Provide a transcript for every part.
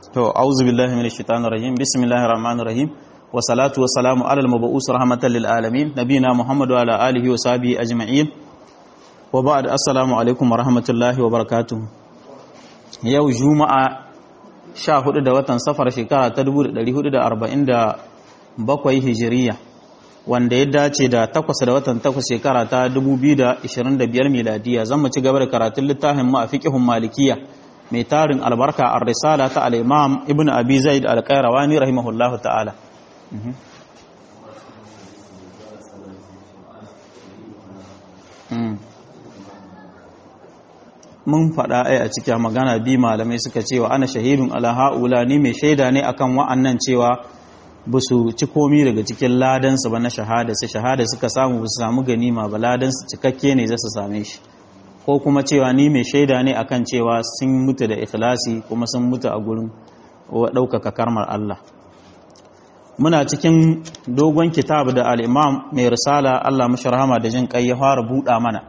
to auzu billahi minash shaitanir rajim bismillahir rahmanir rahim wa salatu wa salamu ala al-mab'us rahmatan lil alamin nabina muhammadu ala alihi wa sahbihi ajma'in wa ba'd assalamu alaikum wa rahmatullahi wa barakatuh yau juma'a 14 da watan safar shekara ta 1447 hijiriya wanda ya dace da 8 da watan 8 shekara ta 2025 miladiya zan mu ci gaba da karatun littafin mu a fiqhun malikiyya mai tarin albarka a risala ta al'imam ibn abi zaid al-qayrawani rahimahullahu ta'ala mun faɗa ai a cikin magana bi malamai suka cewa ana shahidun ala ha'ula ni mai shaida ne akan wa'annan cewa ba su ci komi daga cikin ladansu ba na shahada su shahada suka samu ba su samu ganima ba ladansu cikakke ne za su same shi ko kuma cewa ni mai shaida ne akan cewa sun mutu da ikhlasi kuma sun mutu a gurin ɗaukaka karmar Allah muna cikin dogon kitab da al'imam mai risala Allah masharhama da jin kai ya fara buɗa mana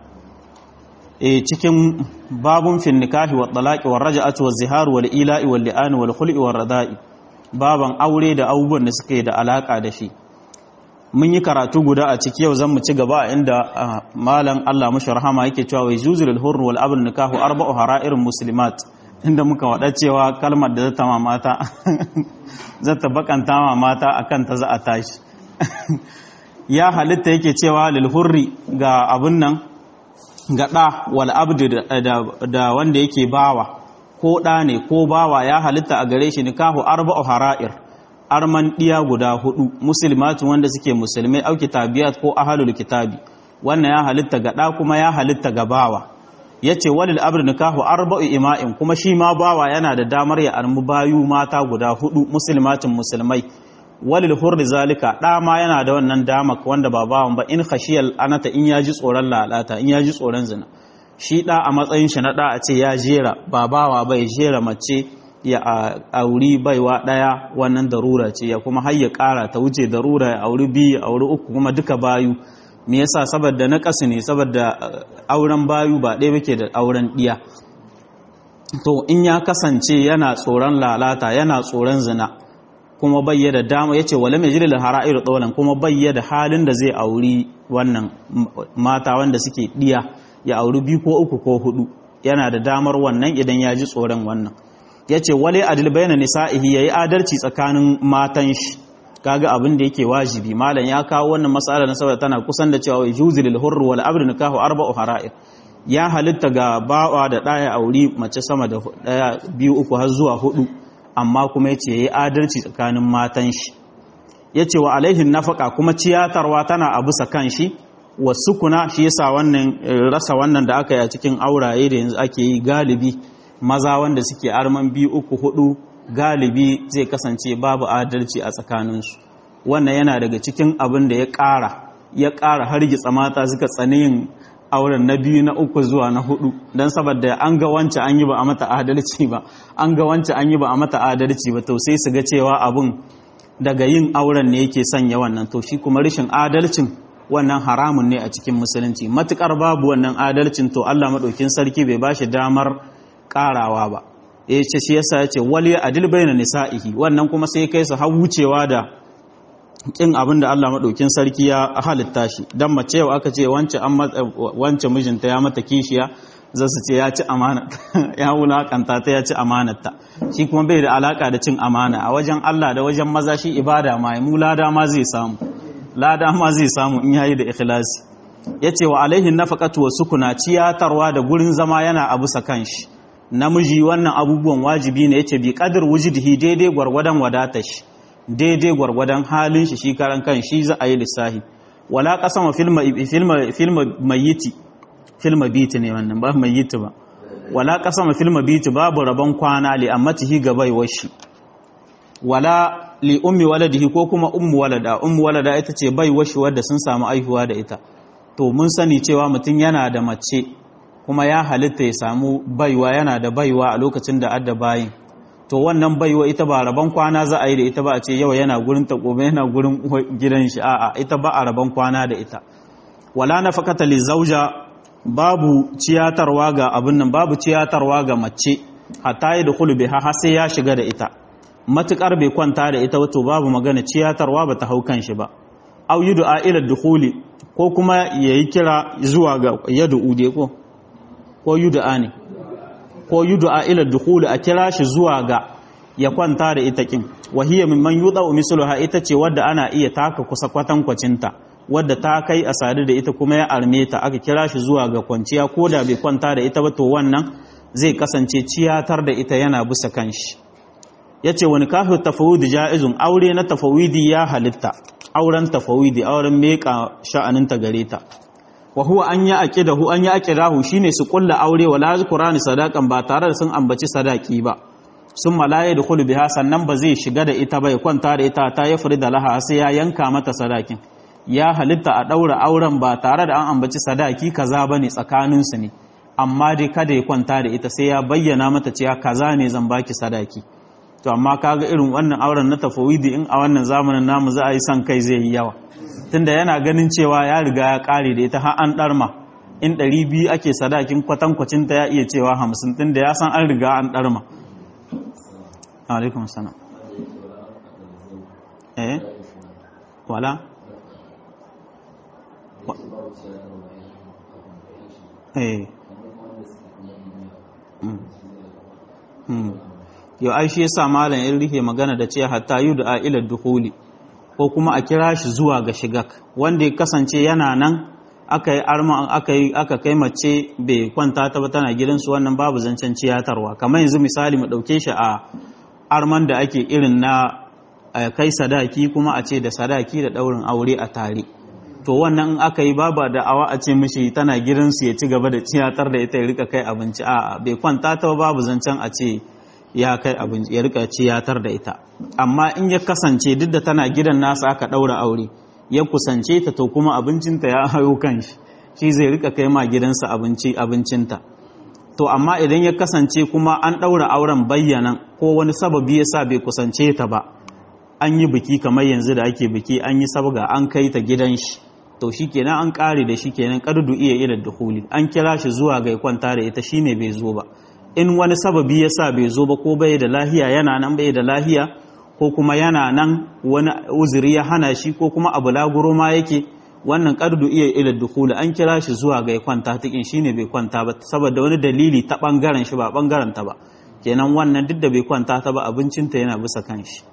e cikin babun fin nikahi wa talaqi wa raj'ati wa ziharu wal ila'i wal li'ani wal khul'i wal rada'i baban aure da abubuwan da suke da alaka da shi mun yi karatu guda a ciki yau zan mu ci gaba inda malam Allah mashi rahama yake cewa wai juzul hurr wal abd nikahu arba'u hara'ir muslimat inda muka wada cewa kalmar da zata mata zata bakanta ma mata akan ta za a tashi ya halitta yake cewa lil hurri ga abun nan ga da wal abd da wanda yake bawa ko da ne ko bawa ya halitta a gare shi nikahu arba'u hara'ir arman ɗiya guda hudu musulmatu wanda suke musulmai auki tabiyat ko ahalul kitabi wannan ya halitta ga ɗa kuma ya halitta ga bawa ya ce walil abin nikahu arba'u ima'in kuma shi ma bawa yana da damar ya armu bayu mata guda hudu musulmatin musulmai walil hurri zalika ɗa ma yana da wannan dama wanda ba bawan ba in khashiyal anata in ya ji tsoron lalata in ya ji tsoron zina shi ɗa a matsayin shi na ɗa a ce ya jera ba bawa bai jera mace ya auri baiwa ɗaya wannan darura ce ya kuma har ya ƙara ta wuce darura ya auri biyu ya auri uku kuma duka bayu me yasa saboda na ƙasa ne saboda auren bayu ba ɗaya bake da auren ɗiya to in ya kasance yana tsoron lalata yana tsoron zina kuma bayya da dama yace wala mai jirin hara'ir tsolan kuma bayya da halin da zai auri wannan mata wanda suke ɗiya ya auri biyu ko uku ko hudu yana da damar wannan idan ya ji tsoron wannan ya ce wale adil bayna nisa'ihi yayi adalci tsakanin matan shi kaga abin da yake wajibi malam ya kawo wannan mas'ala na saboda tana kusan da cewa yuzi lil hurr wal abd nikahu arba'u hara'ir ya halitta ga bawa da daya auri mace sama da daya biyu uku har zuwa hudu amma kuma yace yayi adalci tsakanin matan shi yace wa alaihin nafaka kuma ciyatarwa tana a bisa kan shi wasu kuna shi yasa wannan rasa wannan da aka yi a cikin auraye da yanzu ake yi galibi maza wanda suke arman biyu uku hudu galibi zai kasance babu adalci a tsakaninsu wannan yana daga cikin abin da ya ƙara ya ƙara hargitsa mata suka tsani yin auren na biyu na uku zuwa na hudu don saboda an ga wance an yi ba a mata adalci ba an ga wance an yi ba a mata adalci ba to sai su ga cewa abin daga yin auren ne yake sanya wannan to shi kuma rashin adalcin wannan haramun ne a cikin musulunci matukar babu wannan adalcin to Allah maɗaukin sarki bai bashi damar karawa ba ya ce shi yasa ya ce wali adil bayna nisa'ihi wannan kuma sai kai su har wucewa da kin abin da Allah madaukin sarki ya halitta shi dan mace yau aka ce wance an wance mijinta ya mata kishiya za su ce ya ci amana ya wulakanta ta ya ci amanarta shi kuma bai da alaka da cin amana a wajen Allah da wajen maza shi ibada ma mu lada ma zai samu lada ma zai samu in yayi da ikhlasi yace wa alaihin nafaqatu wa sukuna ciyatarwa da gurin zama yana abu sakan shi namiji wannan abubuwan wajibi ne yace bi qadar wujudihi daidai gwargwadon wadatar shi daidai gwargwadon halin shi shi karan kan shi za a yi lissahi wala qasama filma filma filma mayyiti filma biti ne wannan ba mayyiti ba wala qasama filma biti babu rabon kwana li ammatihi ga baiwar shi wala li ummi waladihi ko kuma ummu walada ummu walada ita ce baiwar shi wadda sun samu aihuwa da ita to mun sani cewa mutum yana da mace kuma ya halitta ya samu baiwa yana da baiwa a lokacin da adda bayin to wannan baiwa ita ba rabon kwana za a yi da ita ba a ce yau yana gurin ta gobe yana gurin gidan shi a'a ita ba a rabon kwana da ita wala nafaqata li zauja babu ciyatarwa ga abin nan babu ciyatarwa ga mace hatta yi da biha har sai ya shiga da ita matukar bai kwanta da ita wato babu magana ciyatarwa ba ta hau kan shi ba au yi du'a ila dukhuli ko kuma yayi kira zuwa ga yadu ude ko ko yi du'a ne ko yi du'a ila dukhuli a kira shi zuwa ga ya kwanta da ita kin wahiya mimman yuda misluha ita ce wadda ana iya taka kusa kwatankwacinta wadda ta kai a sadu da ita kuma ya arme ta aka kira shi zuwa ga kwanciya ko da bai kwanta da ita ba to wannan zai kasance ciyatar da ita yana bisa kanshi ya ce wani kafin tafawidi ja'izun aure na tafawidi ya halitta auren tafawidi auren meka sha'aninta gare ta wa huwa an yi aqidahu an yi aqidahu shine su kulla aure wala zkurani sadakan ba tare da sun ambaci sadaki ba sun malaye da khulu biha sannan ba zai shiga da ita ba ya kwanta da ita ta ya da laha sai ya yanka mata sadakin ya halitta a daura auren ba tare da an ambaci sadaki kaza bane tsakanin su ne amma dai kada ya kwanta da ita sai ya bayyana mata cewa kaza ne zan baki sadaki to amma kaga irin wannan auren na tafawidi in a wannan zamanin namu za a yi son kai zai yi yawa tunda yana ganin cewa ya riga ya kare da ita har an darma in ɗari biyu ake sadakin kwatankwacin ta ya iya cewa hamsin tunda ya san an riga an darma alaikum salam eh wala eh yau ai shi yasa malam in rike magana da ce hatta da ila dukhuli ko kuma a kira shi zuwa ga shigak wanda ya kasance yana nan aka yi arma aka yi aka kai mace bai kwanta ta ba tana gidansu wannan babu zancen ciyatarwa kamar yanzu misali mu dauke shi a arman da ake irin na kai sadaki kuma a ce da sadaki da daurin aure a tare to wannan in aka yi baba da awa a ce mishi tana gidansu ya ci gaba da ciyatar da ita ya rika kai abinci a bai kwanta ta babu zancen a ce ya kai abinci ya rika ciyatar da ita amma in ya kasance duk da tana gidan nasa aka daura aure ya kusance ta to kuma abincinta ya hayo kan shi shi zai rika kai ma gidansa abinci abincinta to amma idan ya kasance kuma an daura auren bayyanan ko wani sababi yasa bai kusance ta ba an yi biki kamar yanzu da ake biki an yi sabga an kai ta gidan shi to shikenan an kare da shi kenan kardu iya ila duhuli an kira shi zuwa ga kwanta da ita shine bai zo ba in wani sababi yasa bai zo ba ko bai da lahiya yana nan bai da lahiya ko kuma yana nan wani uzuri ya hana shi ko kuma abu laguro ma yake wannan kardu iya ila duhuli an kira shi zuwa ga kwanta tikin shine bai kwanta ba saboda wani dalili ta bangaren shi ba bangaren ta ba kenan wannan duk da bai kwanta ta ba abincinta yana bisa kan shi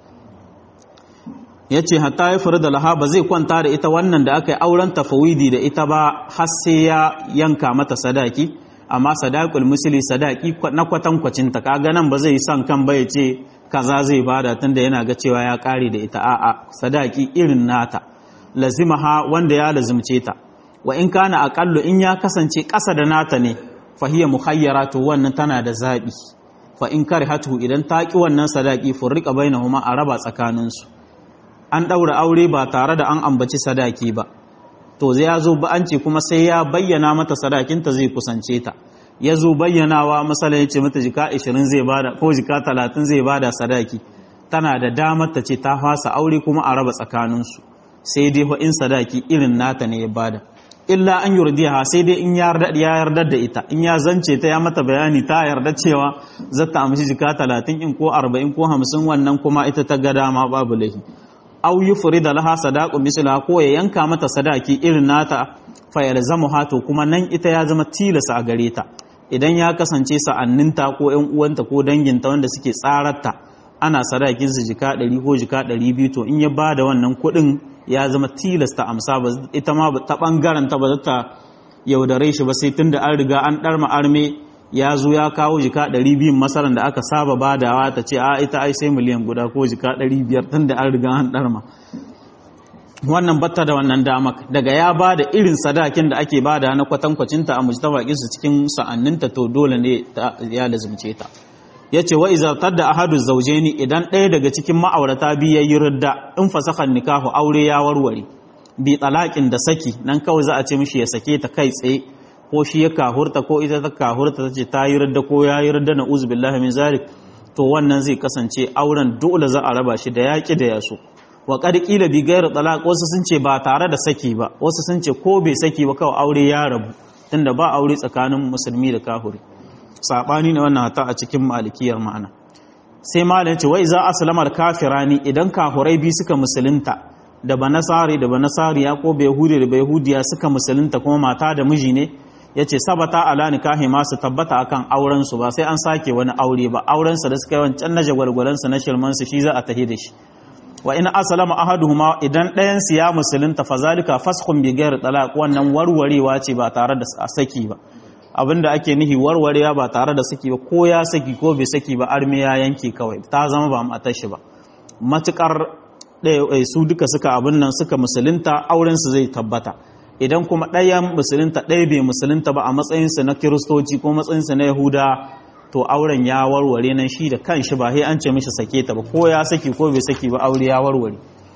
ya ce hatta ya faru da laha ba zai kwanta da ita wannan da aka yi auren tafawidi da ita ba har sai ya yanka mata sadaki amma sadakul musuli sadaki na kwatankwacinta kaga nan ba zai yi son kan ba ya ce kaza zai bada tunda yana ga cewa ya kare da ita a'a sadaki irin nata lazimaha wanda ya lazimce ta wa in kana aqallu in ya kasance ƙasa da nata ne fa hiya mukhayyara to wannan tana da zabi fa in karihatu idan ta ki wannan sadaki furriqa bainahuma a raba tsakaninsu an ɗaura aure ba tare da an ambaci sadaki ba to zai ya zo an ce kuma sai ya bayyana mata sadakinta zai kusance ta ya zo bayyanawa masala ya ce mata jika 20 zai bada ko jika 30 zai bada sadaki tana da damar ta ce ta fasa aure kuma a raba tsakaninsu sai dai in sadaki irin nata ne ya bada illa an yurdiha sai dai in ya yarda da ita in ya zance ta ya mata bayani ta yarda cewa zata amshi jika 30 in ko 40 ko 50 wannan kuma ita ta ga dama babu laifi aw yufrida laha sadaqu misla ko ya yanka mata sadaki irin nata fa yalzamuha to kuma nan ita ya zama tilasa a gare ta idan ya kasance sa'anninta ko ƴan uwanta ko danginta wanda suke tsararta ana sadakin su jika 100 ko jika 200 to in ya bada wannan kuɗin ya zama tilasta amsa ba ita ma ta bangaren ta ba za ta yaudare shi ba sai tunda an riga an darma arme ya zo ya kawo jika 200 masaran da aka saba badawa ta ce a ita ai sai miliyan guda ko jika 500 tun da an riga an darma wannan batta da wannan damak daga ya bada irin sadakin da ake bada na kwatankwacinta a mujtaba su cikin sa'anninta to dole ne ya lazumce ta yace wa iza tadda ahadu zawjaini idan ɗaya daga cikin ma'aurata biyu yayi ridda in fasakhan nikahu aure ya warware bi talaƙin da saki nan kawai za a ce mishi ya sake ta kai tsaye ko shi ya kahurta ko ita ta kahurta ta ce ta yi radda ko ya yi radda na uzubillahi min zalik to wannan zai kasance auren dole za a raba shi da yaƙi da yaso wa qad qila bi ghayr talaq wasu sun ce ba tare da saki ba wasu sun ce ko bai saki ba kawai aure ya rabu tunda ba aure tsakanin musulmi da kafiri sabani ne wannan hata a cikin malikiyar ma'ana sai malam ce wai za aslamar kafirani idan kafurai bi suka musulunta da banasari da banasariya ko bayahudi da bayahudiya suka musulunta kuma mata da miji ne yace sabata ala nikahi ma su tabbata akan auren su ba sai an sake wani aure ba auren sa da suka yi wancan na jagwalgwalan sa na shirman su shi za a tahi da shi wa in aslama ahaduhuma idan ɗayan su ya musulunta fa zalika faskhun bi ghairi talaq wannan warwarewa ce ba tare da saki ba abinda ake nihi warwarewa ba tare da saki ba ko ya saki ko bai saki ba arme ya yanke kawai ta zama ba matar shi ba matukar su duka suka abin nan suka musulunta auren su zai tabbata idan kuma ɗayan musulunta ɗaya bai musulunta ba a matsayinsa na kiristoci ko matsayinsa na yahuda to auren ya warware nan shi da kanshi ba sai an ce mishi sake ta ba ko ya saki ko bai saki ba aure ya warware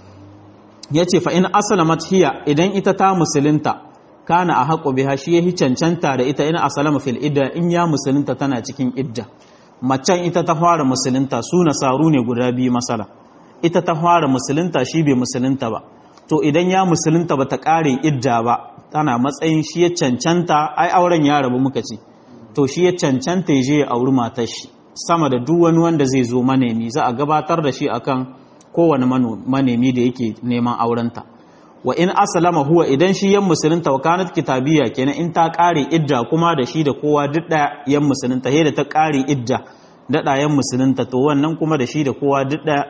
ya ce fa in aslamat hiya idan ita ta musulunta kana a haƙo biha shi yahi cancanta da ita in asalama fil idda in ya musulunta tana cikin idda macen ita ta fara musulunta su nasaru ne guda biyu masala ita ta fara musulunta shi bai musulunta ba to idan ya musulunta ba ta ƙare idda ba tana matsayin shi ya cancanta ai auren ya rabu muka ce to shi ya cancanta ya je ya auri matar shi sama da duk wani wanda zai zo manemi za a gabatar da shi akan kowane manemi da yake neman aurenta wa in aslama huwa idan shi yan musulunta wa kanat kitabiyya kenan in ta kare idda kuma da shi da kowa duk da yan musulunta he da ta kare idda da yan musulunta to wannan kuma da shi da kowa duk da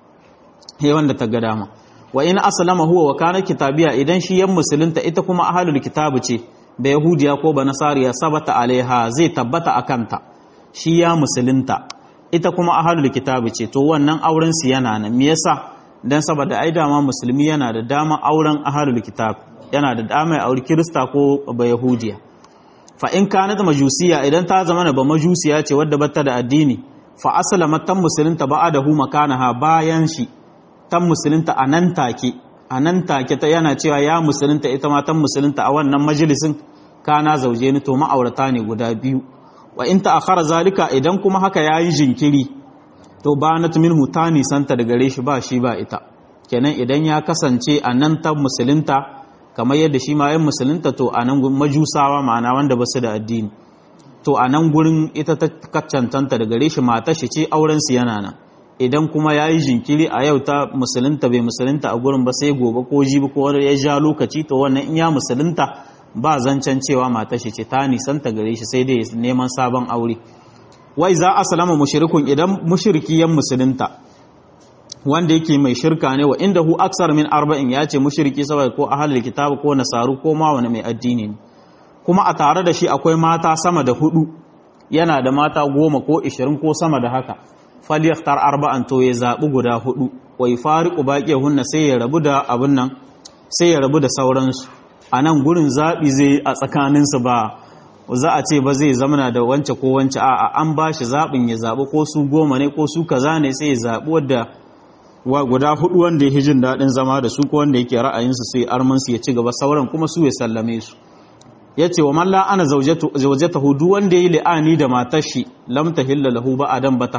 he wanda ta ga dama wa in aslama huwa wa kanat kitabiyya idan shi yan musulunta ita kuma ahlul kitabu ce da yahudiya ko ba nasariya sabata alaiha zai tabbata akanta shi ya musulunta ita kuma ahlul kitabu ce to wannan auren su yana nan me yasa dan saboda ai dama musulmi yana da dama auren ahlul kitab yana da dama ya auri kirista ko ba yahudiya fa in kanat majusiya idan ta zama ba majusiya ce wadda bata da addini fa aslama tan musulunta ba'adahu makanaha bayan shi tan musulunta anan take anan take ta yana cewa ya musulunta ita ma tan musulunta a wannan majalisin kana zauje ni to ma'aurata ne guda biyu wa in ta'akhara zalika idan kuma haka yayi jinkiri to ba na minhu ta nisanta da gare shi ba shi ba ita kenan idan ya kasance a nan ta musulunta kamar yadda shi ma yan musulunta to a nan majusawa ma'ana wanda ba su da addini to a nan gurin ita ta kaccantanta da gare shi mata shi ce auren su yana nan idan kuma ya yi jinkiri a yau ta musulunta bai musulunta a gurin ba sai gobe ko jibi ko ya ja lokaci to wannan in ya musulunta ba zancen cewa mata shi ce ta nisanta gare shi sai dai neman sabon aure wai za a salama mushrikun idan mushriki yan musulunta wanda yake mai shirka ne wa inda hu aksar min arba'in ya ce mushriki saboda ko ahlul kitab ko nasaru ko ma wani mai addini ne kuma a tare da shi akwai mata sama da hudu yana da mata goma ko ishirin ko sama da haka falyaktar arba'an to ya zaɓi guda hudu wai fariqu hunna sai ya rabu da abin nan sai ya rabu da sauransu a nan gurin zaɓi zai a tsakaninsu ba za a ce ba zai zamana da wance ko wance a'a an ba shi zaɓin ya zaɓi ko su goma ne ko su kaza ne sai ya zaɓi wadda wa guda hudu wanda ya jin daɗin zama da su ko wanda yake ra'ayinsu sai armansu ya ci gaba sauran kuma su ya sallame su ya ce wa malla ana zaujata hudu wanda ya yi li'ani da matar shi lam tahilla lahu ba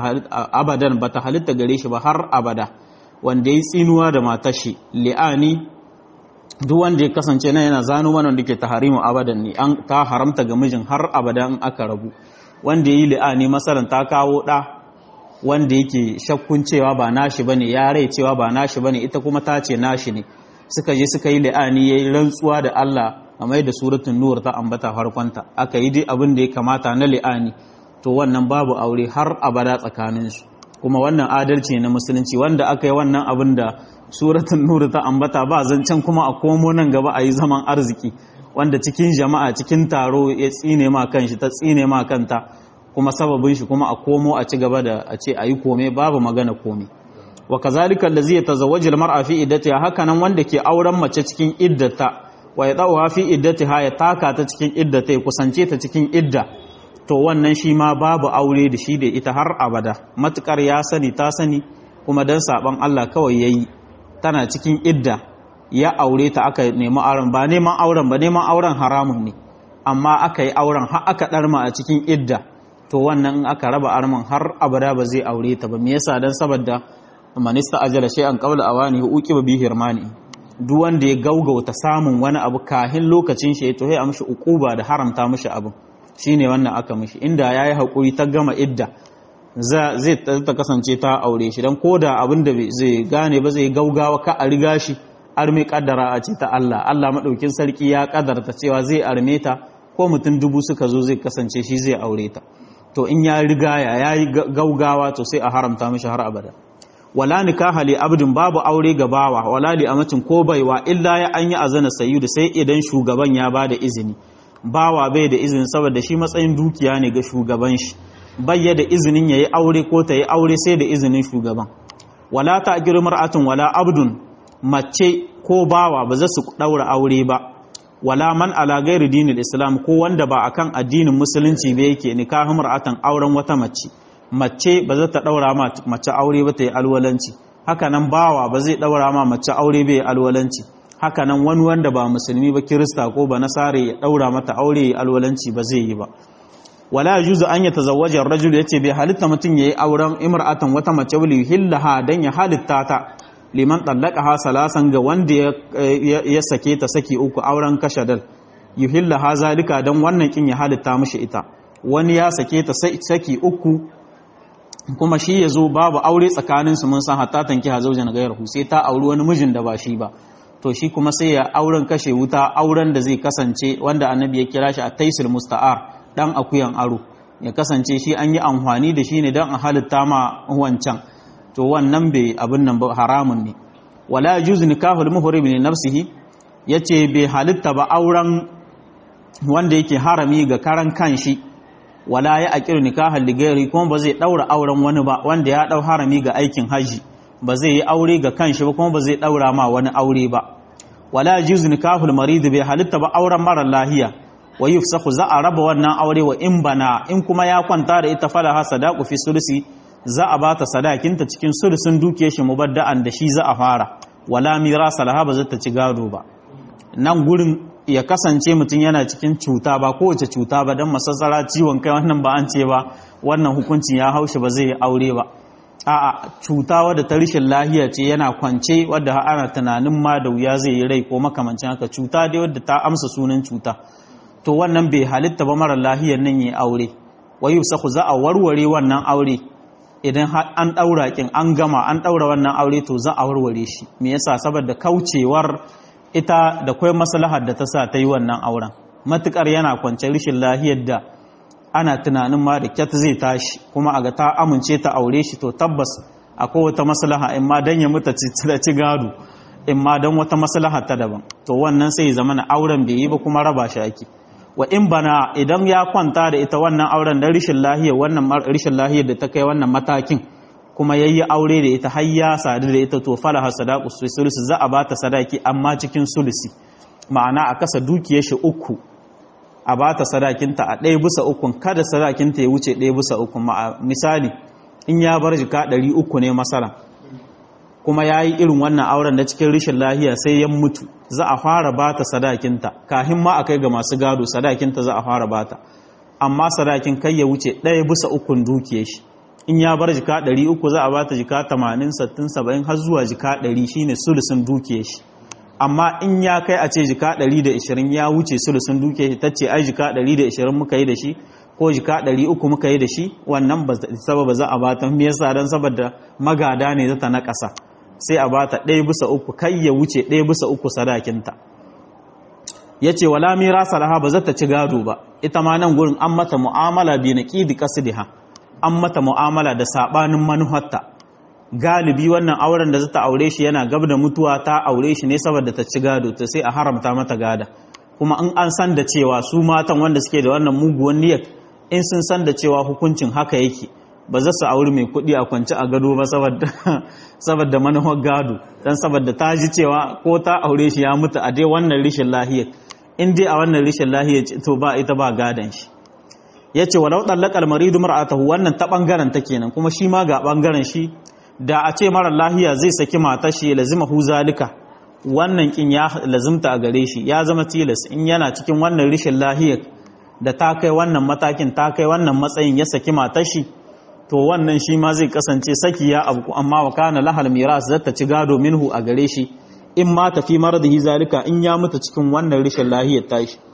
abadan ba ta halitta gare shi ba har abada wanda ya yi tsinuwa da matar shi li'ani duk wanda ya kasance nan yana zano mana wanda ke taharimu abadan ne an ta haramta ga mijin har abada in aka rabu wanda ya yi li'ani masalan ta kawo ɗa wanda yake shakkun cewa ba nashi bane ya rai cewa ba nashi bane ita kuma ta ce nashi ne suka je suka yi li'ani yayi rantsuwa da Allah a mai da suratul nur ta ambata farkonta aka yi dai abin da ya kamata na li'ani to wannan babu aure har abada tsakaninsu kuma wannan adalci na musulunci wanda aka yi wannan abin da suratul nur ta ambata ba zancen kuma a komo nan gaba a yi zaman arziki wanda cikin jama'a cikin taro ya tsine ma kanshi ta tsine ma kanta kuma sababin shi kuma a komo a ci gaba da a ce a yi kome babu magana kome wa kazalika allazi yatazawwaju almar'a fi iddatiha haka nan wanda ke auren mace cikin iddata wa yadawa fi iddatiha ya taka ta cikin iddata ya kusance ta cikin idda to wannan shi ma babu aure da shi da ita har abada matukar ya sani ta sani kuma dan saban Allah kawai yayi tana cikin idda ya aure ta aka nemi auren ba neman auren ba neman auren haramun ne amma aka yi auren har aka ɗarma a cikin idda to wannan aka raba arman har abada ba zai aure ta ba me yasa dan saboda manista ajala shay'an qabla awani uqiba bihi hirmani duk wanda ya gaugauta samun wani abu kahin lokacin shi to sai a mishi uquba da haramta mishi abu shine wannan aka mishi inda yayi hakuri ta gama idda zai ta kasance ta aure shi don ko da abin da zai gane ba zai gaugawa ka a riga shi arme kaddara a ce ta Allah Allah maɗaukin sarki ya kaddarta cewa zai arme ta ko mutum dubu suka zo zai kasance shi zai aure ta to in ya riga ya yi gaugawa to sai a haramta mishi har abada wala nikaha li abdin babu aure ga bawa wala li amatin ko baiwa illa ya an yi azana sayyidu sai idan shugaban ya bada izini bawa bai da izini saboda shi matsayin dukiya ne ga shugaban shi bayya da izinin yayi aure ko ta yi aure sai da izinin shugaban wala ta mar'atun wala abdun mace ko bawa ba za su daura aure ba wala man ala gairi dinil islam ko wanda ba akan addinin musulunci ba yake nikahu mar'atan auren wata mace mace ba za ta daura ma mace aure ba ta yi alwalanci haka nan bawa ba zai daura ma mace aure ba yi alwalanci haka nan wani wanda ba musulmi ba kirista ko ba nasare ya daura mata aure ya alwalanci ba zai yi ba wala yajuzu an yatazawwaja ar-rajul yace bai halitta mutun yayi auren imra'atan wata mace wali hillaha dan ya halitta ta liman ha salasan ga wanda ya sake ta saki uku auren kashadal yuhillaha zalika dan wannan kin ya halitta mishi ita wani ya sake ta saki uku kuma shi ya zo babu aure tsakaninsu mun san hatta tanki hazaujan gayarhu sai ta auri wani mijin da ba shi ba to shi kuma sai ya auren kashe wuta auren da zai kasance wanda annabi ya kira shi a taisul musta'ar dan akuyan aro ya kasance shi an yi amfani da shi ne don a halitta ma wancan to wannan bai abin nan ba haramun ne wala yajuzu nikahul muhrim li nafsihi yace bai halitta ba auren wanda yake harami ga karan kanshi wala ya aqiru nikahal ligari kuma ba zai daura auren wani ba wanda ya dau harami ga aikin haji ba zai yi aure ga kanshi ba kuma ba zai daura ma wani aure ba wala yajuzu nikahul marid bai halitta ba auren mara lahiya wa yufsahu za a raba wannan aure wa in bana in kuma ya kwanta da ita falaha sadaqu fi sulusi za a bata sadakinta cikin sulusun dukiyar shi mubadda'an da shi za a fara wala mirasa laha ba zata ci gado ba nan gurin ya kasance mutum yana cikin cuta ba kowace cuta ba don masassara ciwon kai wannan ba an ce ba wannan hukuncin ya haushi ba zai yi aure ba a'a cuta wadda ta rishin lahiya ce yana kwance wadda ana tunanin ma da wuya zai yi rai ko makamancin haka cuta dai wadda ta amsa sunan cuta to wannan bai halitta ba mara lahiyar nan yi aure wai yusaku za a warware wannan aure idan an daura kin an gama an daura wannan aure to za a warware shi me yasa saboda kaucewar ita da kwai maslahar da ta sa ta yi wannan auren matukar yana kwance rishin lahiyar da ana tunanin ma da kyat zai tashi kuma a ga ta amince ta aure shi to tabbas akwai wata maslaha in ma dan ya muta da ci gado in ma dan wata maslaha ta daban to wannan sai zama na auren bai yi ba kuma raba shi ake wa in bana idan ya kwanta da ita wannan auren dan rishin lahiyar wannan rishin lahiyar da ta kai wannan matakin kuma yayi aure da ita har ya sadu da ita to falaha sadaqu sulusi za a bata sadaki amma cikin sulusi ma'ana a kasa dukiyar shi uku a bata sadakinta a ɗaya bisa ukun kada sadakinta ya wuce ɗaya bisa ukun misali in ya bar jika ɗari uku ne masala kuma ya yi irin wannan auren da cikin rishin lahiya sai ya mutu za a fara bata sadakinta kahin ma a kai ga masu gado sadakinta za a fara bata amma sadakin kai ya wuce ɗaya bisa ukun dukiyar shi in ya bar jika ɗari uku za a bata jika tamanin sattin saba'in har zuwa jika ɗari shine sulusun dukiyar shi amma in ya kai a ce jika 120 ya wuce sulusun duke ta ce ai jika 120 muka yi da shi ko jika 300 muka yi da shi wannan ba sababa za a bata me yasa dan saboda magada ne zata na ƙasa sai a bata ɗaya bisa uku kai ya wuce ɗaya bisa uku sadakinta ya ce wala mirasa laha ba zata ci gado ba ita ma nan gurin an mata mu'amala bi na ƙidi ƙasidiha an mata mu'amala da saɓanin manuhatta galibi wannan auren da zata aure shi yana gab da mutuwa ta aure shi ne saboda ta ci gado ta sai a haramta mata gada kuma in an san da cewa su matan wanda suke da wannan muguwan niyyar in sun san da cewa hukuncin haka yake ba za su auri mai kuɗi a kwance a gado ba saboda manuwar gado dan saboda ta ji cewa ko ta aure shi ya mutu a dai wannan rishin lahiyar in dai a wannan rishin lahiyar to ba ita ba gadon shi ya ce walau ɗallakar maridu mar'atahu wannan ta ɓangaren ta kenan kuma shi ma ga ɓangaren shi da a ce marar lahiya zai saki matar shi lazima hu zalika wannan kin ya lazimta a gare shi ya zama tilas in yana cikin wannan rishin lahiyar da ta kai wannan matakin ta kai wannan matsayin ya saki matar shi to wannan shi ma zai kasance saki ya abu amma wa kana lahal miras zata ci gado minhu a gare shi in ma tafi maradihi zalika in ya mutu cikin wannan rishin lahiyar tashi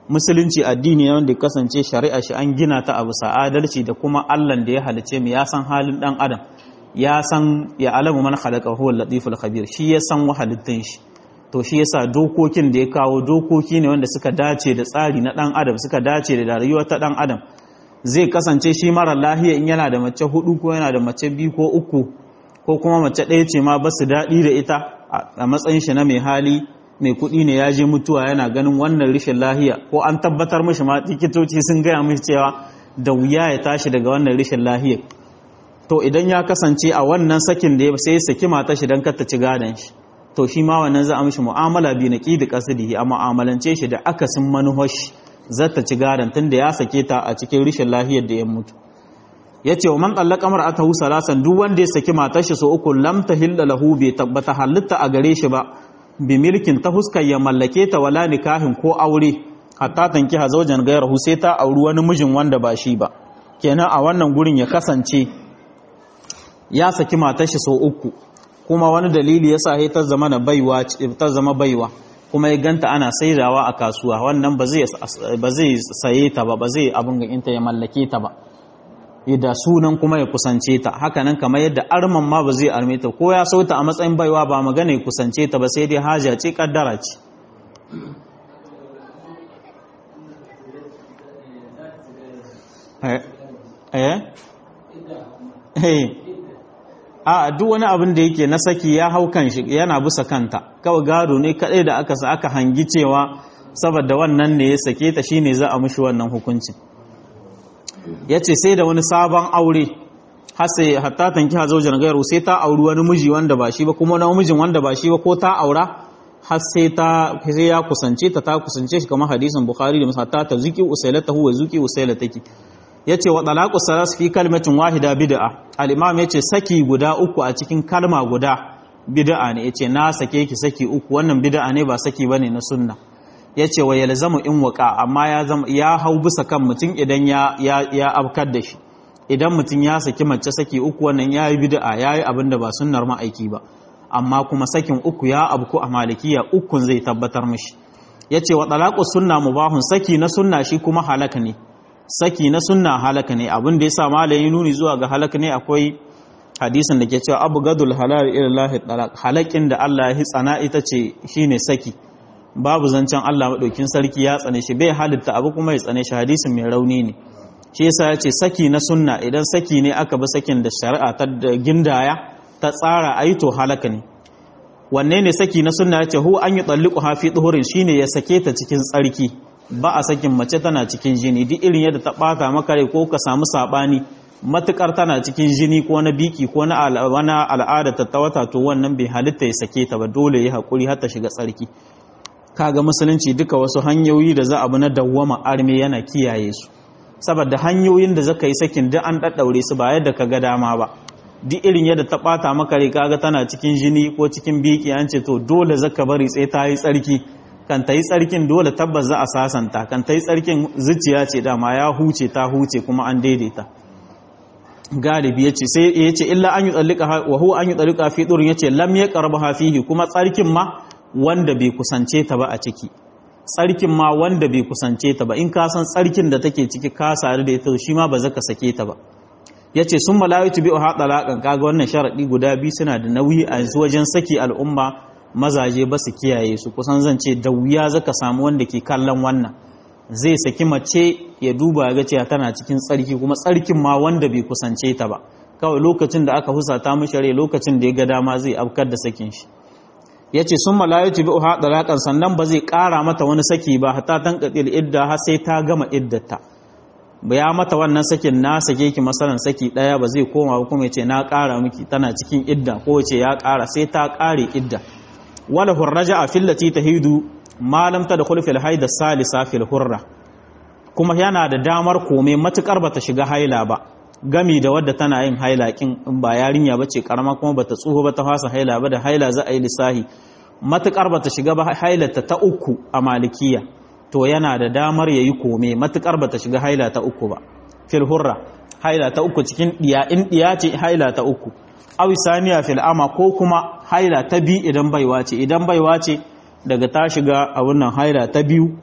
musulunci addini ne wanda kasance shari'a shi an gina ta a bisa adalci da kuma Allah da ya halice mu ya san halin dan adam ya san ya alamu man khalaqa huwa latiful khabir shi ya san wahalittun shi to shi yasa dokokin da ya kawo dokoki ne wanda suka dace da tsari na dan adam suka dace da rayuwar ta dan adam zai kasance shi mara lahiya in yana da mace hudu ko yana da mace biyu ko uku ko kuma mace ɗaya ce ma ba su daɗi da ita a matsayin shi na mai hali mai kuɗi ne ya je mutuwa yana ganin wannan rashin lahiya ko an tabbatar mishi ma likitoci sun gaya mishi cewa da wuya ya tashi daga wannan rashin lahiya to idan ya kasance a wannan sakin da ya sai ya saki mata shi don ta ci gadon shi to shi ma wannan za a mishi mu'amala bi na ƙidi ƙasidi a mu'amalance shi da akasin manuhar shi zata ci gadon tun da ya sake ta a cikin rashin lahiyar da ya mutu ya ce wa man tsallaka mar'atahu salasan duk wanda ya saki matar shi so uku lam tahilla lahu bai tabbata halitta a gare shi ba bi milkin ta huskar ya mallake ta wala nikahin ko aure hatta tanki hazaujan gayar sai ta auri wani mijin wanda ba shi ba kenan a wannan gurin ya kasance ya saki matar shi so uku kuma wani dalili yasa sai ta zama na baiwa ta zama baiwa kuma ya ganta ana saidawa a kasuwa wannan ba zai ba zai saye ta ba ba zai abin ga inta ya mallake ta ba da sunan kuma ya kusance ta hakanan kamar yadda arman ma ba zai arme ta ko ya sauta a matsayin baiwa ba magana ya kusance ta ba sai dai haja ce kaddara ce a duk wani abin da yake na saki ya hau kan shi yana bisa kanta kawai gado ne kadai da aka sa aka hangi cewa saboda wannan ne ya sake ta shine za a mushi wannan hukuncin ya ce sai da wani sabon aure hatta tanki hazaujar gairu sai ta auri wani miji wanda ba shi ba kuma wani mijin wanda ba shi ba ko ta aura har sai ta sai ya kusance ta ta kusance shi kamar hadisin bukhari da musa ta ta zuki usailatahu wa zuki usailataki yace wa talaqu salas fi kalmatin wahida bid'a al-imam yace saki guda uku a cikin kalma guda bid'a ne yace na sake ki saki uku wannan bid'a ne ba saki bane na sunna ya ce wa yalzamu in waka amma ya ya hau bisa kan mutum idan ya ya abkar da shi idan mutum ya saki mace saki uku wannan yayi bid'a yayi abin da ba sunnar ma'aiki ba amma kuma sakin uku ya abku a malikiya ukun zai tabbatar mishi yace wa talaqu sunna mubahun saki na sunna shi kuma halaka ne saki na sunna halaka ne abin da yasa malayi nuni zuwa ga halaka ne akwai hadisin da ke cewa abu gadul halal ila lahi talaq halakin da Allah ya tsana ita ce shine saki babu zancen Allah maɗaukin sarki ya tsane shi bai halitta abu kuma ya tsane shi hadisin mai rauni ne shi yasa ya ce saki na sunna idan saki ne aka bi sakin da shari'a ta gindaya ta tsara ayi to halaka ne wanne ne saki na sunna yace hu an yi talliqu ha fi duhurin shine ya sake ta cikin tsarki ba a sakin mace tana cikin jini duk irin yadda ta bata maka rai ko ka samu sabani matukar tana cikin jini ko na biki ko na al'ada ta wata to wannan bai halitta ya sake ta ba dole ya hakuri har ta shiga tsarki kaga musulunci duka wasu hanyoyi da za a bi na dawwama arme yana kiyaye su saboda hanyoyin da zaka yi sakin duk an daddaure su ba yadda ka ga dama ba duk irin yadda ta bata maka rai kaga tana cikin jini ko cikin biki an ce to dole zaka bari sai ta yi tsarki kan ta yi tsarkin dole tabbas za a sasanta kan ta yi tsarkin zuciya ce dama ya huce ta huce kuma an daidaita galibi yace sai yace illa an yi tsallika wa huwa an yi tsallika fi durin yace lam yaqrabu fihi kuma tsarkin ma wanda bai kusance ta ba a ciki tsarkin ma wanda bai kusance ta ba in ka san tsarkin da take ciki ka sare da ita shi ma ba zaka sake ta ba yace sun malayitu bi ha talaqan kaga wannan sharadi guda biyu suna da nauyi a yanzu wajen saki al'umma mazaje ba su kiyaye su kusan zan ce da wuya zaka samu wanda ke kallon wannan zai saki mace ya duba ga cewa tana cikin tsarki kuma tsarkin ma wanda bai kusance ta ba kawai lokacin da aka husata mishi rai lokacin da ya ga dama zai afkar da sakin shi ya ce sun malayatu bi uha dalakan sannan ba zai kara mata wani saki ba hatta tan qatil idda har sai ta gama iddata ba ya mata wannan sakin na sake ki masalan saki daya ba zai koma ba kuma yace na kara miki tana cikin idda ko yace ya kara sai ta kare idda wala hurraja fillati tahidu ma lam tadkhul fil haid salisa fil hurra kuma yana da damar kome matukar bata shiga haila ba gami da wadda tana yin haila kin in ba yarinya bace karama kuma bata tsuho ba ta fasa haila ba da haila za a yi lissahi matukar bata shiga ba hailata ta uku a malikiya to yana da damar yayi kome matukar bata shiga haila ta uku ba fil hurra haila ta uku cikin diya in diya ce haila ta uku aw saniya fil ama ko kuma haila ta bi idan baiwa ce idan baiwa ce daga ta shiga a wannan haila ta biyu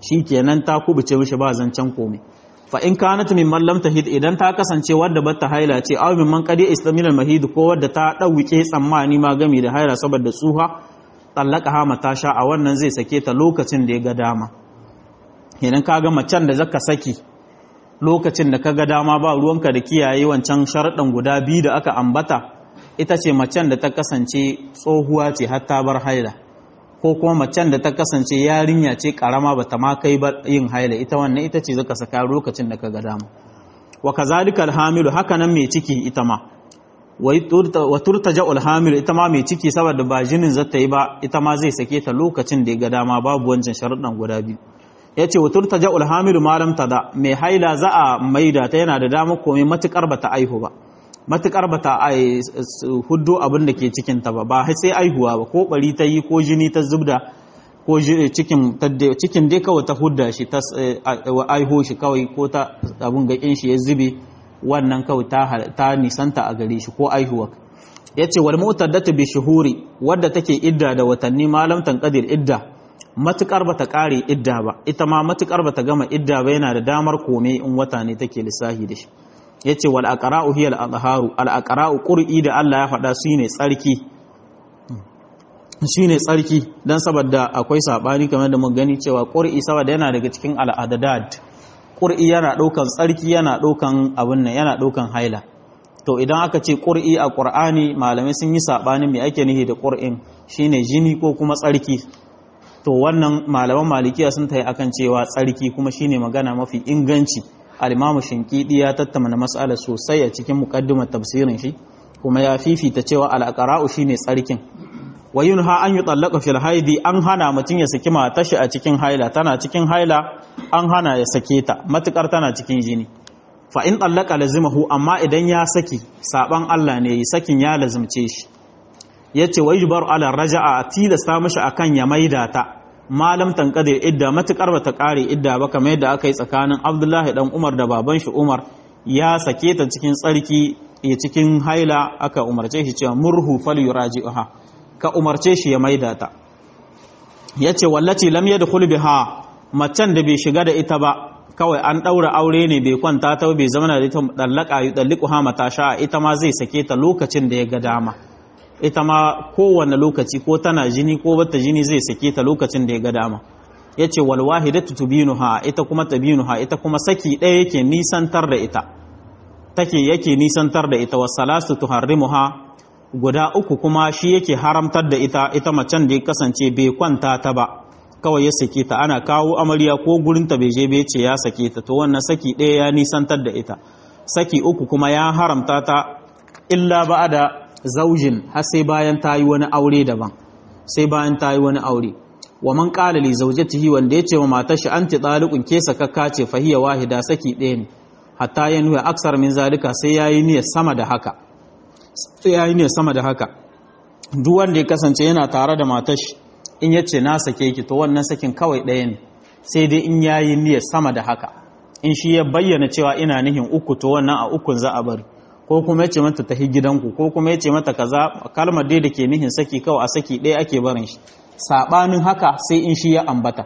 shikenan ta kubuce mishi ba zancen komai fa in kanat min man lam tahid idan ta kasance wadda bata haila ce aw min man qadi istamil al mahid ko wadda ta dauke tsammani ma gami da haila saboda tsuha tallaka ha mata sha a wannan zai sake ta lokacin da ya ga dama idan kaga macen da zaka saki lokacin da kaga dama ba ruwanka da kiyaye wancan sharaɗin guda biyu da aka ambata ita ce macen da ta kasance tsohuwa ce har ta bar haila ko kuma macen da ta kasance yarinya ce karama ba ta ma kai ba yin haila ita wannan ita ce zaka saka lokacin da kaga dama wa kazalika alhamilu haka nan mai ciki ita ma wa turtaja alhamilu ita ma mai ciki saboda ba jinin zata yi ba ita ma zai sake ta lokacin da ya ga dama babu wancan sharuɗan guda biyu ya ce wutur ta ja'ul hamilu malam da mai haila za a maida ta yana da damar komai matukar bata aihu ba matukar bata huddo abin da ke cikin ta ba ba sai aihuwa ba ko bari ta yi ko jini ta zubda ko cikin cikin dai kawai ta hudda shi ta aiho shi kawai ko ta abin gakin shi ya zube wannan kawai ta nisanta a gare shi ko aihuwa ya ce wal mu'taddatu bi shuhuri wadda take idda da watanni malam tanqadir idda matukar bata kare idda ba ita ma matukar bata gama idda ba yana da damar kome in wata ne take lissahi da shi yace wal aqra'u hiya al azharu al aqra'u qur'i da Allah ya faɗa shine tsarki shine tsarki dan saboda akwai sabani kamar da mun gani cewa qur'i saboda yana daga cikin al adad qur'i yana daukan tsarki yana daukan abun nan yana daukan haila to idan aka ce qur'i a qur'ani malamai sun yi sabani me ake nihi da qur'in shine jini ko kuma tsarki to wannan malaman malikiya sun tayi akan cewa tsarki kuma shine magana mafi inganci al-imamu shinkidi ya tattauna mas'ala sosai a cikin muqaddimar tafsirin shi kuma ya fifita cewa al-aqra'u shine tsarkin wa yunha an yutallaqa fil haidi an hana mutun ya saki matar shi a cikin haila tana cikin haila an hana ya sake ta matukar tana cikin jini fa in tallaqa lazimahu amma idan ya saki saban Allah ne yi sakin ya lazimce shi ya ce wa yubar ala raja'a tilasta mashi akan ya maida ta malam tankadir idda matukar bata kare idda ba kamar yadda aka yi tsakanin Abdullahi dan Umar da baban shi Umar ya sake ta cikin tsarki ya cikin haila aka umarce shi cewa murhu falyuraji'uha ka umarce shi ya maida ta yace wallati lam yadkhul biha macen da bai shiga da ita ba kawai an daura aure ne bai kwanta ta bai zama da ita dallaka yudallikuha mata sha ita ma zai sake ta lokacin da ya ga dama ita ma kowane lokaci ko tana jini ko bata jini zai sake ta lokacin da ya ga dama ya ce walwahidatu tubinuha ita kuma tabinuha ita kuma saki ɗaya yake nisantar da ita take yake nisantar da ita wasalasu tuharrimuha guda uku kuma shi yake haramtar da ita ita macen da ya kasance bai kwanta ta ba kawai ya sake ta ana kawo amarya ko gurin ta bai je bai ce ya sake ta to wannan saki ɗaya ya nisantar da ita saki uku kuma ya haramta ta illa ba da zaujin har sai bayan ta yi wani aure daban sai bayan ta yi wani aure wa man qala li zawjatihi wanda yace wa matar shi anti taliqun ke sakakka ce fahiya wahida saki ɗaya ne hatta ya nuna aksar min zalika sai yayi niyyar sama da haka sai yayi niyyar sama da haka duk wanda ya kasance yana tare da matar shi in yace na sake ki to wannan sakin kawai ɗaya ne sai dai in yayi niyyar sama da haka in shi ya bayyana cewa ina nihin uku to wannan a ukun za a bari ko kuma yace mata tahi gidanku ko kuma yace mata kaza kalmar dai da ke nihin saki kawai a saki ɗaya ake barin shi sabanin haka sai in shi ya ambata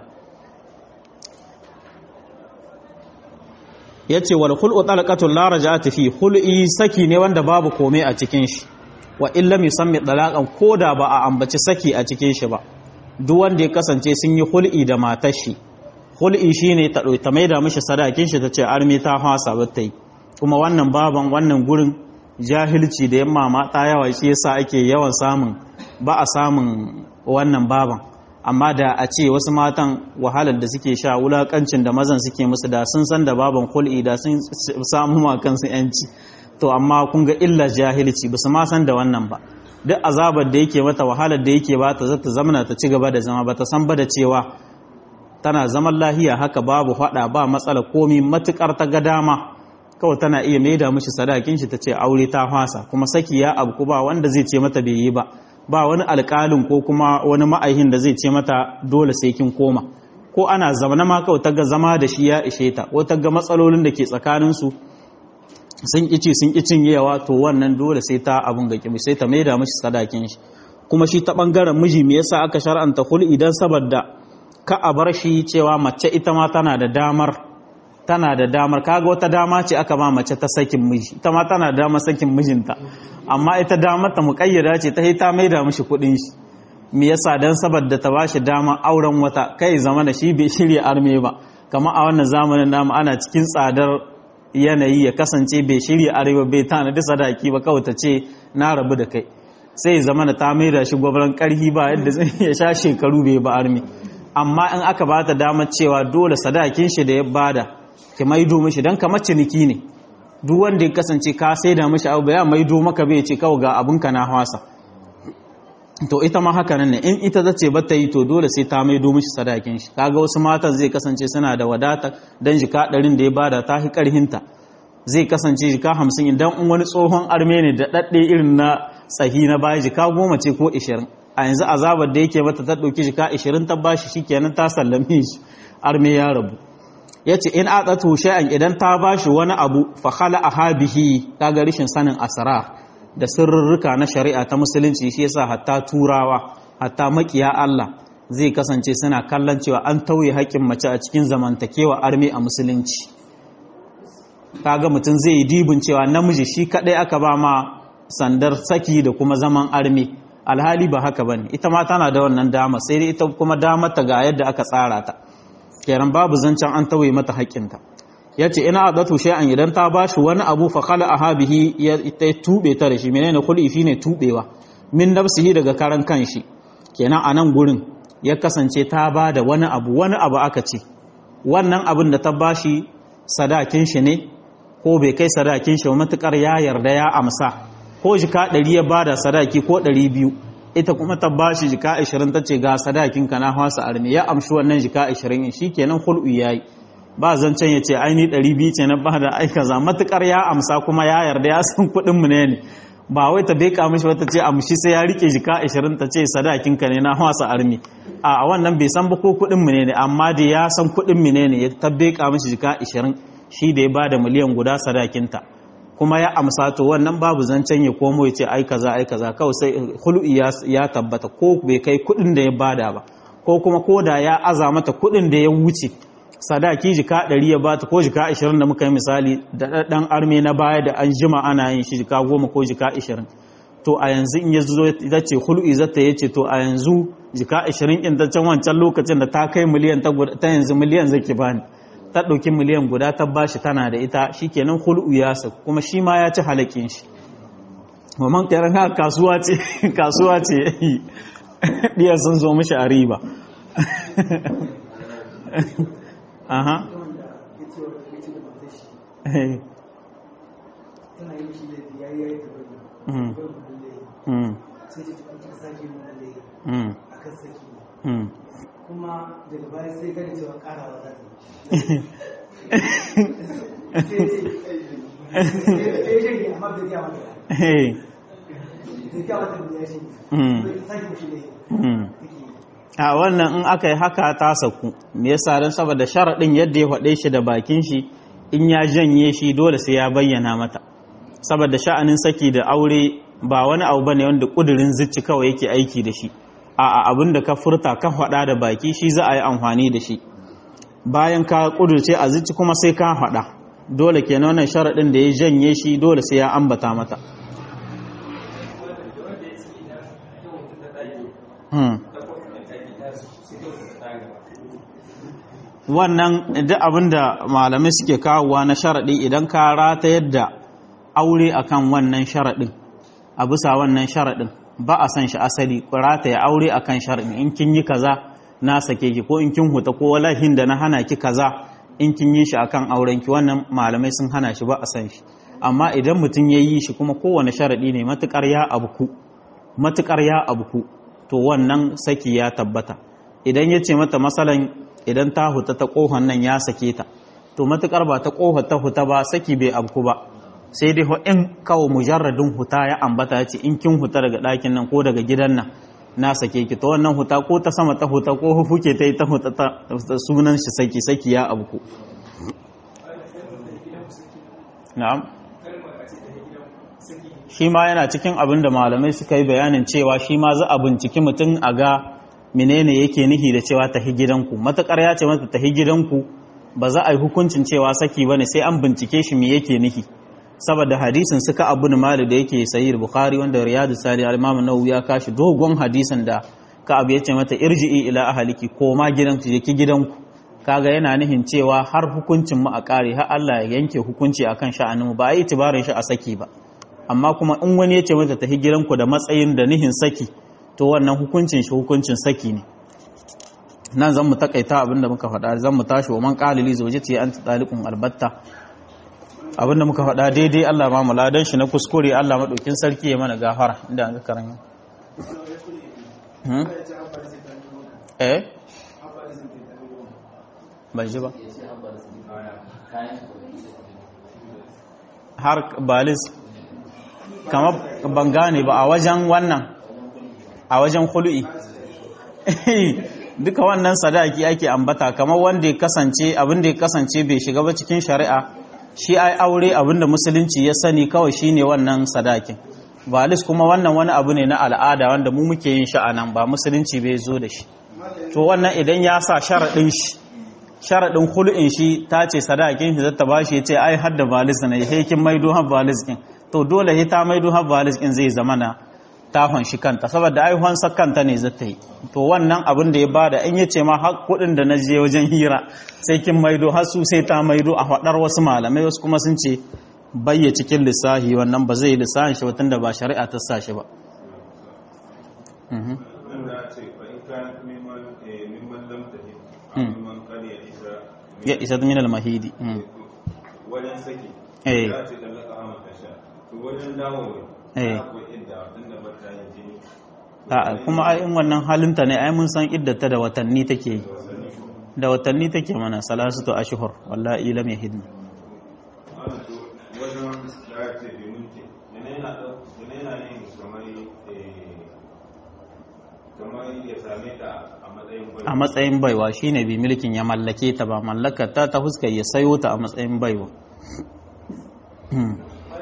yace wal khul'u talaqatul la raja'ata fi khul'i saki ne wanda babu komai a cikin shi wa illa yusammi talaqan koda ba a ambaci saki a cikin shi ba duk wanda ya kasance sun yi hul'i da matar shi hul'i shine ta ta maida mishi sadakin shi tace armi ta hasa bata yi kuma wannan baban wannan gurin jahilci da yamma mata yawa shi yasa ake yawan samun ba a samun wannan baban amma da a ce wasu matan wahalar da suke sha wulakancin da mazan suke musu da sun san da baban hul'i da sun samu ma kansu yanci to amma kun ga illa jahilci ba su ma san da wannan ba duk azabar da yake mata wahalar da yake ba ta zata zamana ta ci gaba da zama ba ta san ba da cewa tana zaman lahiya haka babu hada ba matsala komi matukar ta ga dama kawai tana iya maida mishi sadakin shi ta ce aure ta fasa kuma saki ya abu ba wanda zai ce mata bai yi ba ba wani alƙalin ko kuma wani ma'aihin da zai ce mata dole sai kin koma ko ana zamana ma kawai ta ga zama da shi ya ishe ta ko ta ga matsalolin da ke tsakaninsu sun ƙici sun ƙicin yawa to wannan dole sai ta abun ga kimi sai ta maida mashi sadakin shi kuma shi ta bangaren miji me yasa aka shar'anta hul idan saboda ka a bar shi cewa mace ita ma tana da damar tana da damar kaga wata dama ce aka ba mace ta sakin miji ita ma tana da damar sakin mijinta amma ita damar ta muƙayyada ce ta ta maida mishi kuɗin shi me yasa dan saboda ta bashi dama auren wata kai zama da shi bai shirya arme ba kamar a wannan zamanin namu ana cikin tsadar yanayi ya kasance bai shirya arewa bai tanadi sadaki ba kawai ta ce na rabu da kai sai zama da ta maida shi gwabran karhi ba yadda zai ya sha shekaru bai ba armi amma in aka ba ta damar cewa dole sadakin shi da ya bada ki maido mishi dan kamar ciniki ne duk wanda ya kasance ka sai da mishi abu ya maido maka bai ce kawai ga abin ka na hwasa to ita ma haka nan ne in ita ta ce bata yi to dole sai ta maido mishi sadakin shi kaga wasu matan zai kasance suna da wadata dan jika ɗarin da ya bada ta hi karhinta zai kasance jika hamsin idan in wani tsohon arme ne da ɗaɗɗe irin na tsahi na baya jika goma ce ko ishirin a yanzu azabar da yake mata ta ɗauki jika ishirin ta bashi shikenan ta sallame shi arme ya rabu ya ce in aɗatu shay'an idan ta bashi wani abu fa khala ahabihi kaga rishin sanin asrar da sirrurruka na shari'a ta musulunci shi yasa hatta turawa hatta makiya Allah zai kasance suna kallon cewa an tauye haƙƙin mace a cikin zamantakewa arme a musulunci kaga mutum zai yi dibin cewa namiji shi kadai aka ba ma sandar saki da kuma zaman arme alhali ba haka bane ita ma tana da wannan dama sai dai ita kuma damar ta ga yadda aka tsara ta kenan babu zancen an tauye mata haƙƙinta ya ce ina adatu shay'an idan ta bashi wani abu fa khala ahabihi ya ta tube ta da shi menene khul'i shine tubewa min nafsihi daga karan kanshi kenan a nan gurin ya kasance ta ba da wani abu wani abu aka ce wannan abin da ta bashi sadakin shi ne ko bai kai sadakin shi matukar ya yarda ya amsa ko jika 100 ya bada sadaki ko 200 ita kuma ta bashi jika 20 tace ga sadakin ka na hwasa armi ya amshi wannan jika 20 shikenan khul'u yayi ba zancen ya ce aini ɗari biyu ce na ba da aika za matuƙar ya amsa kuma ya yarda ya san kuɗin mu ne ne ba wai ta beka mishi wata ce amshi sai ya rike jika ashirin ta ce sadakin ka ne na wasa armi a wannan bai san ba ko kuɗin mu ne ne amma da ya san kuɗin mu ne ne ya ta beka mishi jika ashirin shi da ya ba da miliyan guda sadakinta kuma ya amsa to wannan babu zancen ya komo ya ce ai kaza ai kaza kawai sai hul'i ya tabbata ko bai kai kuɗin da ya bada ba ko kuma ko da ya aza mata kuɗin da ya wuce sadaki jika ɗari ya bata ko jika ashirin da muka yi misali da ɗan arme na baya da an jima ana yin shi jika goma ko jika ashirin to a yanzu in ya zo ita ce hul'i zata ya ce to a yanzu jika ashirin in ta can wancan lokacin da ta kai miliyan ta yanzu miliyan zaki bani ta ɗauki miliyan guda ta bashi tana da ita shikenan hul'u ya sa kuma shi ma ya ci halakin shi mamman karan ha kasuwa ce kasuwa ce ɗiyar sun zo mishi a riba aha kuma daga baya sai gani cewa karawa za a wannan in aka yi haka ta saku me yasa don saboda sharaɗin yadda ya faɗe shi da bakin shi in ya janye shi dole sai ya bayyana mata saboda sha'anin saki da aure ba wani abu bane wanda kudirin zicci kawai yake aiki da shi a abin da ka furta ka faɗa da baki shi za a yi amfani da shi bayan ka kudurce a zicci kuma sai ka faɗa dole kenan wannan sharaɗin da ya janye shi dole sai ya ambata mata wannan duk abin da malamai suke kawowa na sharaɗi idan ka rata yadda aure akan wannan sharaɗin a bisa wannan sharaɗin ba a san shi asali rata ya aure akan sharaɗin in kin yi kaza na sake ki ko in kin huta ko walahin da na hana ki kaza in kin yi shi akan auren ki wannan malamai sun hana shi ba a san shi amma idan mutum ya yi shi kuma kowane sharaɗi ne matukar ya abuku matukar ya abuku to wannan saki ya tabbata idan ya ce mata masalan idan ta huta ta kohon nan ya sake ta to matukar ba ta kohon ta huta ba saki bai abku ba sai dai in kawo mujarradin huta ya ambata ya ce in kin huta daga ɗakin nan ko daga gidan nan na sake ki ta wannan huta ko ta sama ta huta ko hufuke ta yi ta huta ta sunan shi saki saki ya abku na'am shi ma yana cikin abin da malamai suka yi bayanin cewa shi ma za a binciki mutum a ga menene yake nihi da cewa tahi gidanku matakar ya ce mata tahi gidanku ba za a yi hukuncin cewa saki bane sai an bincike shi me yake nihi saboda hadisin suka abu mali da yake sahih bukhari wanda riyadu sali al-imam nawawi ya kashi dogon hadisin da ka abu ya ce mata irji'i ila ahliki koma gidanku je ki gidanku kaga yana nihin cewa har hukuncin mu a kare har Allah ya yanke hukunci akan sha'anin mu ba a yi tibarin shi a saki ba amma kuma in wani ya ce mata tafi gidanku da matsayin da nihin saki to wannan hukuncin shi hukuncin saki ne nan zan mu takaita abinda muka faɗa zan mu tashi wa man qalili zawjati anta taliqun albatta abinda muka faɗa daidai Allah ma muladan shi na kuskure Allah madaukin sarki ya mana gafara inda an ga karanya hmm? eh bai ji ba har balis kama ban gane ba a wajen wannan a wajen khulu'i duka wannan sadaki ake ambata kamar wanda ya kasance abin da ya kasance bai shiga ba cikin shari'a shi ai aure abin da musulunci ya sani kawai shine wannan sadakin balis kuma wannan wani abu ne na al'ada wanda mu muke yin shi anan ba musulunci bai zo da shi to wannan idan ya sa sharaɗin shi sharaɗin hulɗin shi ta ce sadakin shi zata ba shi ya ce ai hadda balis na ya kin maido har balis ɗin to dole ya ta maido har balis ɗin zai zama na tafan shi kanta saboda ai hansa kanta ne zata yi to wannan abin da ya bada in ya ce ma har kuɗin da na je wajen hira sai kin maido har su sai ta maido a faɗar wasu malamai wasu kuma sun ce bayya cikin lissahi wannan ba zai yi lissahin shi watan da ba shari'a ta sa shi ba. ya isa min al-mahidi wajen saki eh za ce tallaka hama kasha to wajen dawo eh ko inda tunda ba ta yin jini a kuma ai in wannan halinta ne ai mun san iddata da watanni take yi da watanni take mana salasatu ashhur wallahi lam yahidna ana to wajen ya ce bi munke yana yana ɗau- yana yana yin kamar eh, kamar ya same ta a matsayin gwai a matsayin baiwa shine bi milkin ya mallake ta ba mallakar ta ta fuskar ya sayo ta a matsayin baiwa Hmm.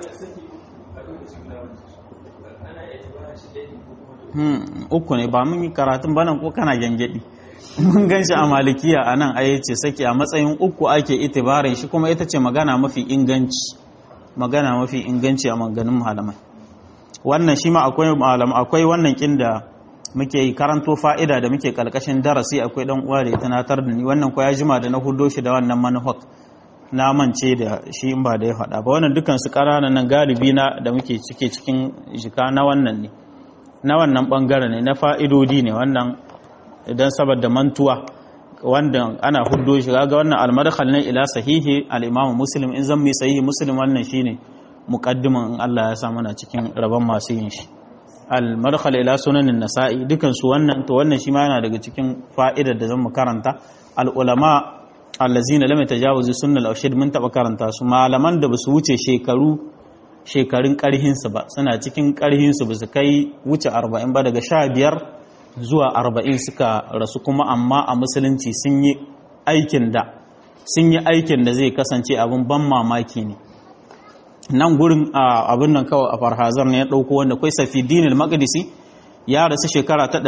Hmm, uku ne ba mun yi karatun banan ko kana gyangyaɗi mun gan shi a malikiya a nan ai ce saki a matsayin uku ake itibarin shi kuma ita ce magana mafi inganci magana mafi inganci a maganin malamai wannan shi ma akwai malam akwai wannan kin da muke yi karanto fa'ida da muke kalkashin darasi akwai dan uwa da ya tunatar da ni wannan ko ya jima da na hudo shi da wannan manhaj na mance da shi in ba da ya faɗa ba wannan dukan su ƙananan nan galibi na da muke cike cikin jika na wannan ne na wannan bangare ne na fa'idodi ne wannan idan saboda mantuwa wanda ana huddo shi ga wannan almadkhal ne ila sahihi al-imam muslim in zan mai sahihi muslim wannan shine muqaddiman in Allah ya sa mana cikin rabon masu yin shi al-madkhal ila sunanin nasa'i dukan su wannan to wannan shi ma yana daga cikin fa'idar da zan mu karanta al-ulama allazina lam yatajawazu sunnal awshid mun taba karanta su malaman da basu wuce shekaru shekarun karhin su ba suna cikin karhin su basu kai wuce 40 ba daga 15 zuwa 40 suka rasu kuma amma a musulunci sun yi aikin da sun yi aikin da zai kasance abin ban mamaki ne nan gurin abin nan kawai a farhazar ne ya ɗauko wanda kai safi dinil maqdisi ya rasu shekara ta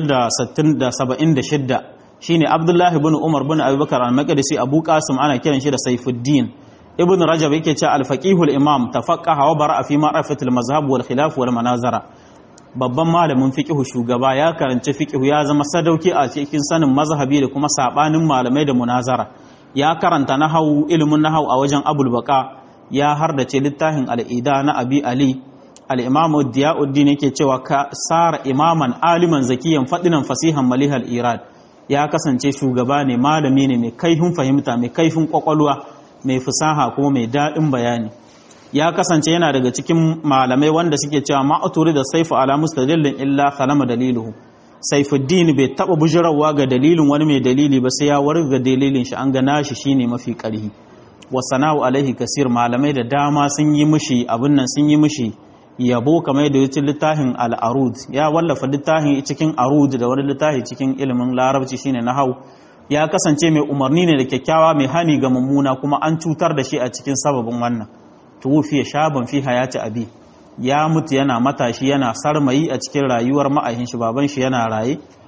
576 shine abdullahi bin umar bin abubakar al-maqdisi abu qasim ana kiran shi da saifuddin ibn rajab yake cewa al-faqih al-imam tafaqqaha wa bara'a fi ma'rifat al-mazhab wal khilaf wal manazara babban malamin fiqh shugaba ya karanci fiqh ya zama sadauki a cikin sanin mazhabi da kuma sabanin malamai da munazara ya karanta nahwu ilmin nahwu a wajen abul baqa ya hardace littafin al'ida na abi ali al'imamu diya'uddin yake cewa ka sara imaman aliman zakiyan faɗinan fasihan malihal irad ya kasance shugaba ne malami ne mai kaifin fahimta mai kaifin kwakwalwa mai fusaha kuma mai daɗin bayani ya kasance yana daga cikin malamai wanda suke cewa ma'aturi da saifu ala mustadillin illa kalama daliluhu saifuddin bai taɓa bujirawa ga dalilin wani mai dalili ba sai ya warga dalilin shi an gana shi shine mafi ƙarhi wasana'u alaihi kasir malamai da dama sun yi mishi abin nan sun yi mishi yabo kamar yadda ya ci littafin al'arud ya wallafa littafin cikin arud da wani littafi cikin ilimin larabci shine na hau ya kasance mai umarni ne da kyakkyawa mai hani ga mummuna kuma an cutar da shi a cikin sababin wannan tuwufiya shaban fi hayati abi ya mutu yana matashi yana sarmayi a cikin rayuwar ma'ahin shi baban shi yana raye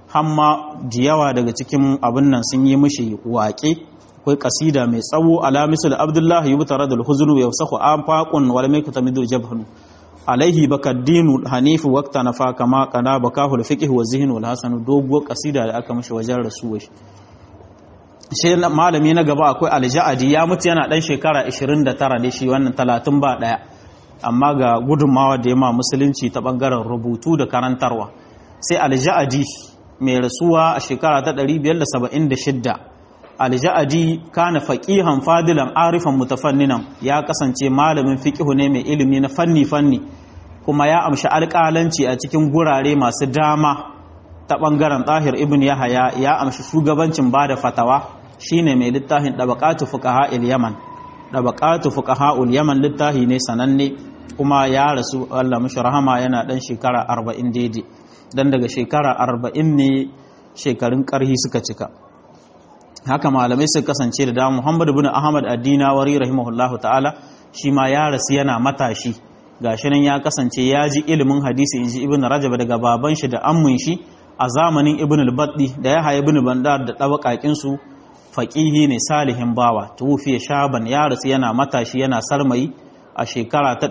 hamma da yawa daga cikin abin nan sun yi mishi waƙe akwai kasida mai tsawo ala misal abdullah yubtara dal huznu yafsahu afaqun wal mai kutamidu jabhun alaihi bakaddinu hanifu waqta nafa kama kana bakahu al fiqh wa zihn wal hasan dogo kasida da aka mishi wajen rasuwa shi malami na gaba akwai alja'adi ya mutu yana dan shekara 29 ne shi wannan 30 ba daya amma ga gudunmawa da ya ma musulunci ta bangaren rubutu da karantarwa sai alja'adi mai rasuwa a shekara ta 576 alja'adi kana faqihan fadilan arifan mutafanninan ya kasance malamin fiqihu ne mai ilimi na fanni fanni kuma ya amshi alƙalanci a cikin gurare masu dama ta bangaren tahir ibn yahaya ya amshi shugabancin bada fatawa shine mai littafin dabaqatu fuqaha yaman dabaqatu fuqaha yaman littafi ne sananne kuma ya rasu Allah mashi rahama yana dan shekara 40 daidai dan daga shekara 40 ne shekarun karhi suka cika haka malamai suka kasance da dama Muhammad ibn Ahmad ad-Dinawari rahimahullahu ta'ala shi ma ya rasu yana matashi gashi nan ya kasance ya ji ilimin hadisi inji Ibn Rajab daga baban shi da ammun shi a zamanin Ibn al-Baddi da ya haya Ibn Bandar da tabakakin su faqihi ne salihin bawa tufiya shaban ya rasu yana matashi yana sarmayi a shekara ta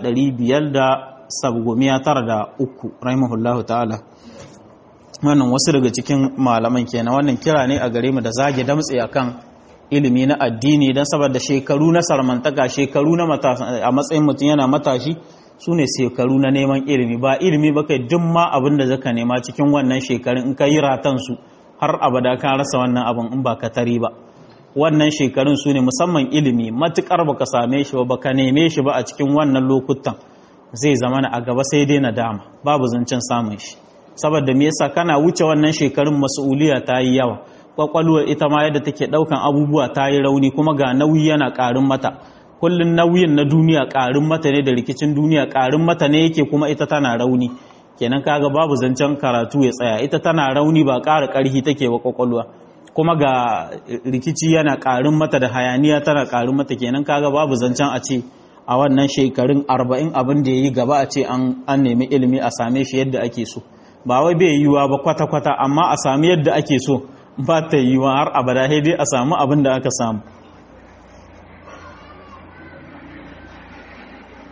573 rahimahullahu ta'ala wannan wasu daga cikin malaman kenan wannan kira ne a gare mu da zage damtse akan ilimi na addini don saboda shekaru na sarmantaka shekaru na a matsayin mutum yana matashi su ne shekaru na neman ilimi ba ilimi ba kai duk ma abin da zaka nema cikin wannan shekarun in ka yi ratansu har abada ka rasa wannan abin in ba ka tari ba wannan shekarun su ne musamman ilimi matukar baka same shi ba baka neme shi ba a cikin wannan lokutan zai zama a gaba sai dai na dama babu zancen samun shi saboda me yasa kana wuce wannan shekarun mas'uliya ta yi yawa kwakwalwar ita ma yadda take daukan abubuwa ta yi rauni kuma ga nauyi yana karin mata kullun nauyin na duniya karin mata ne da rikicin duniya karin mata ne yake kuma ita tana rauni kenan kaga babu zancen karatu ya tsaya ita tana rauni ba ƙara ƙarfi take wa kwakwalwa kuma ga rikici yana ƙarin mata da hayaniya tana ƙarin mata kenan kaga babu zancen a ce a wannan shekarun arba'in abin da ya yi gaba a ce an nemi ilimi a same shi yadda ake so ba wai bai yiwuwa ba kwata-kwata amma a sami yadda ake so ba ta yiwuwa har abada dai a samu abin da aka samu